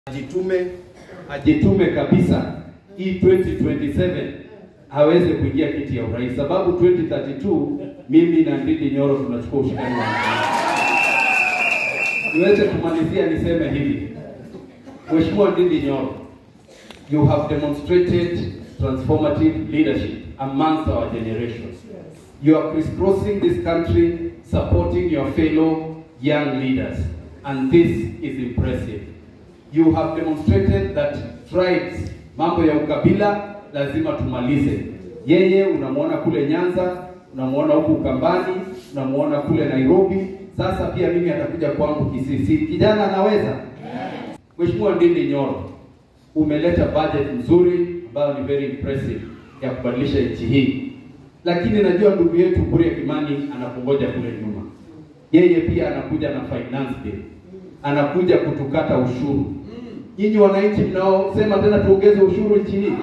ajitume, ajitume kabisa hii 2027 aweze kuingia kiti ya urais, sababu 2032 mimi na Ndindi Nyoro tunachukua ushindani wa niweze kumalizia niseme hivi, Mheshimiwa Ndindi Nyoro, you have demonstrated transformative leadership amongst our generation. You are crisscrossing this country, supporting your fellow young leaders, and this is impressive. You have demonstrated that tribes, mambo ya ukabila lazima tumalize. Yeye unamwona kule Nyanza, unamwona huku Ukambani, unamwona kule Nairobi, sasa pia mimi atakuja kwangu Kisii. Kijana anaweza. Mheshimiwa Ndindi Nyoro, umeleta budget nzuri ambayo ni very impressive ya kubadilisha nchi hii, lakini najua ndugu yetu Kuria Kimani anakungoja kule nyuma. Yeye pia anakuja na finance bill, anakuja kutukata ushuru. Nyinyi wananchi mnaosema tena tuongeze ushuru nchi hii,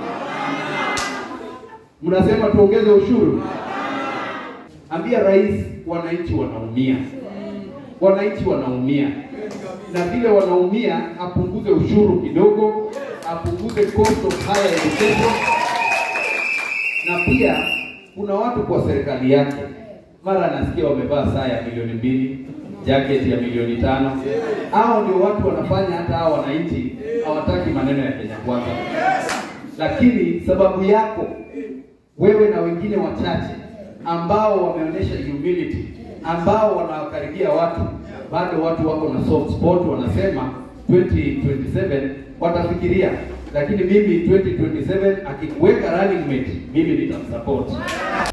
mnasema tuongeze ushuru. Ambia rais, wananchi wanaumia, wananchi wanaumia, na vile wanaumia, apunguze ushuru kidogo, apunguze cost of higher education, na pia kuna watu kwa serikali yake, mara anasikia wamevaa saa ya milioni mbili, jacket ya milioni tano. Hao ndio watu wanafanya hata hao wananchi hawataki maneno ya Kenya Kwanza, lakini sababu yako wewe na wengine wachache ambao wameonyesha humility, ambao wanawakaribia watu, bado watu wako na soft spot, wanasema 2027 watafikiria, lakini mimi 2027 akikuweka running mate, mimi nitamsupport.